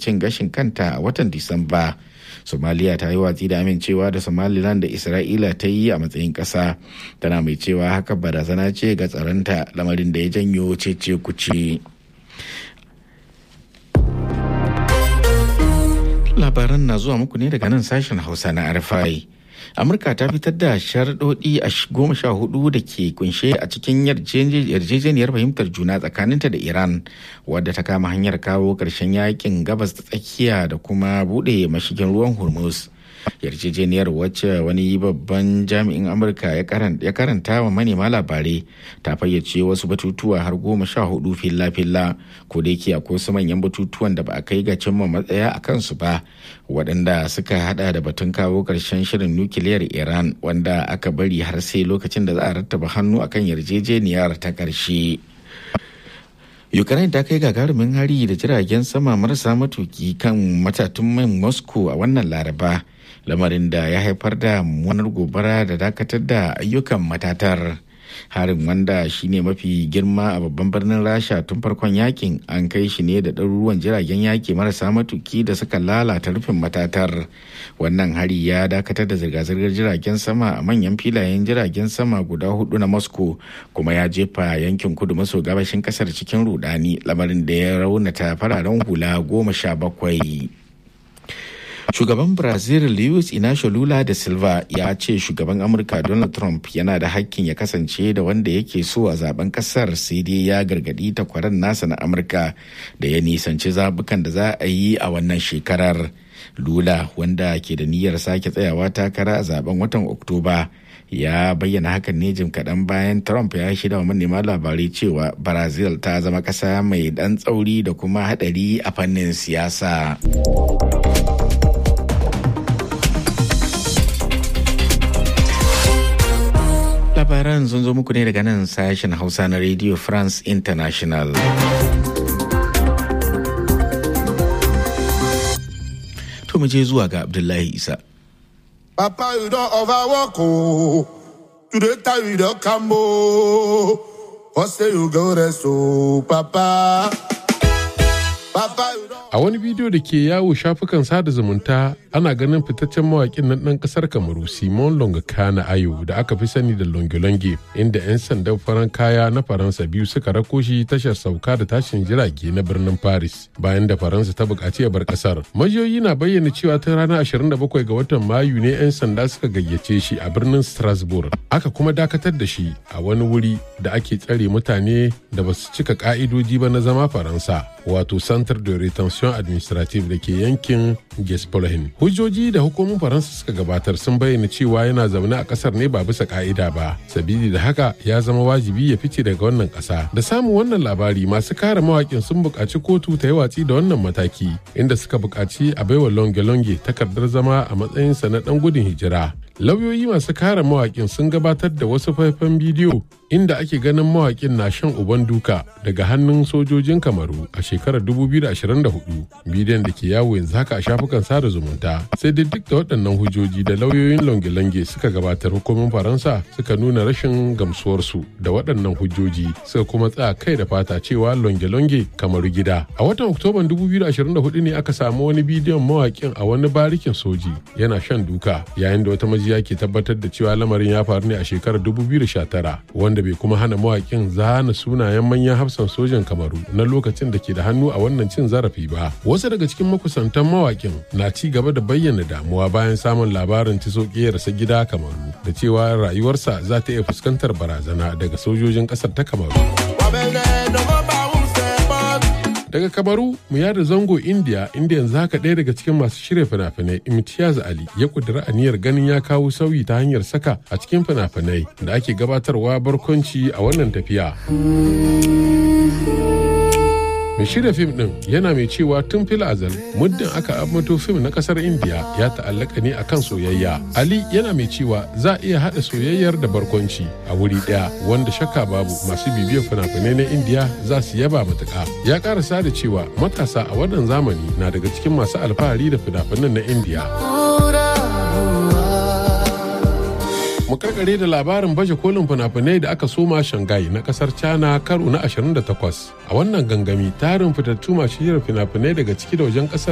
cin gashin kanta a watan disamba somaliya ta yi watsi da amincewa da somaliland da isra'ila ta yi a matsayin ƙasa tana mai cewa haka barazana ce ga tsaronta lamarin da ya janyo cece kuce labaran na zuwa muku ne daga nan sashen hausa na rfi amurka ta fitar da sharaɗoɗi a goma sha hudu da ke kunshe a cikin yarjejeniyar fahimtar juna tsakaninta da iran wadda ta kama hanyar kawo ƙarshen yakin gabas ta tsakiya da kuma buɗe mashigin ruwan hormuz yarjejeniyar wacce wani babban jami'in amurka ya karanta wa manema labarai ta fayyace wasu batutuwa har goma sha hudu filla-filla ko da yake akwai wasu manyan batutuwan da ba a kai ga cimma matsaya a kansu ba waɗanda suka hada da batun kawo ƙarshen shirin nukiliyar iran wanda aka bari har sai lokacin da za a rattaba hannu akan yarjejeniyar ta ƙarshe. ukraine ta kai gagarumin hari da jiragen sama marasa matuki kan matatun man moscow a wannan laraba lamarin da ya haifar da mummunar gobara da dakatar da ayyukan matatar harin wanda shine mafi girma a babban birnin rasha tun farkon yakin an kai shi ne da ɗaruruwan jiragen yaki marasa matuki da suka lalata rufin matatar wannan hari ya dakatar da zirga-zirgar jiragen sama a manyan filayen jiragen sama guda hudu na moscow kuma ya jefa yankin kudu maso gabashin kasar cikin rudani lamarin da ya raunata fararen hula goma sha bakwai shugaban brazil luis inacio lula da silva ya ce shugaban amurka donald trump yana da hakkin ya kasance da wanda yake so a zaben kasar sai dai ya gargadi takwaran nasa na amurka da ya nisanci zabukan da za a yi a wannan shekarar lula wanda ke da niyyar sake tsayawa takara a zaben watan oktoba ya bayyana hakan ne jim kaɗan bayan trump ya shida wa manema labarai cewa brazil ta zama ƙasa mai ɗan tsauri da kuma haɗari a fannin siyasa. labaran sun zo muku ne daga nan sashen hausa na radio france international to mu je zuwa ga abdullahi isa papa you don overwork o today time you don come o what say you go rest o papa papa you don A wani bidiyo da ke yawo shafukan sada zumunta ana ganin fitaccen mawaƙin nan ɗan ƙasar Kamaru Simon Longakana Ayo da aka fi sani da Longolonge inda 'yan sandan faran kaya na Faransa biyu suka rako shi tashar sauka da tashin jirage na birnin Paris bayan da Faransa ta buƙaci ya bar ƙasar. Majiyoyi na bayyana cewa tun ranar 27 ga watan Mayu ne 'yan sanda suka gayyace shi a birnin Strasbourg. Aka kuma dakatar da shi a wani wuri da ake tsare mutane da ba su cika ƙa'idoji ba na zama Faransa wato Centre de Retention administrative da ke yankin Gespolahin. Hujjoji da hukumomin Faransa suka gabatar sun bayyana cewa yana zaune a kasar ne ba bisa ka'ida ba. Sabili da haka ya zama wajibi ya fice daga wannan kasa. Da samun wannan labari masu kare mawakin sun buƙaci kotu ta yi watsi da wannan mataki inda suka buƙaci a baiwa longe-longe takardar zama a matsayinsa na ɗan gudun hijira. Lauyoyi masu kare mawakin sun gabatar da wasu faifan bidiyo inda ake ganin mawakin na shan uban duka daga hannun sojojin kamaru a shekarar 2024 bidiyon da ke yawo yanzu haka a shafukan sada zumunta sai dai duk da waɗannan hujjoji da lauyoyin longe-longe suka gabatar hukumin faransa suka nuna rashin gamsuwarsu da waɗannan hujjoji suka kuma tsaya kai da fata cewa longe-longe kamaru gida a watan oktoban 2024 ne aka samu wani bidiyon mawakin a wani barikin soji yana shan duka yayin da wata majiya ke tabbatar da cewa lamarin ya faru ne a shekarar 2019 wanda bai kuma hana mawakin zana sunayen manyan hafsan sojan kamaru na lokacin da ke da hannu a wannan cin zarafi ba wasu daga cikin makusantan mawakin na ci gaba da bayyana damuwa bayan samun labarin ci rasa gida kamaru da cewa rayuwarsa za ta iya fuskantar barazana daga sojojin kasar ta kamaru daga kamaru mu yada zango india inda yanzu haka ɗaya daga cikin masu shirya fina-finai imtiyaz ali ya kudura aniyar ganin ya kawo sauyi ta hanyar saka a cikin fina-finai da ake gabatarwa barkwanci a wannan tafiya mai shirya fim din yana mai cewa tun fil azal muddin aka ambato fim na kasar indiya ya ta'allaka ne akan soyayya ali yana mai cewa za a iya haɗa soyayyar da barkwanci a wuri ɗaya wanda shakka babu masu bibiyar fina-finai na indiya za su yaba matuƙa ya karasa da cewa matasa a wannan zamani na daga cikin masu alfahari da fina-finan na indiya mu karkare da labarin baje kolin fina-finai da aka soma shanghai na kasar china karo na 28 a wannan gangami tarin fitattu masu shirin fina-finai daga ciki da wajen kasar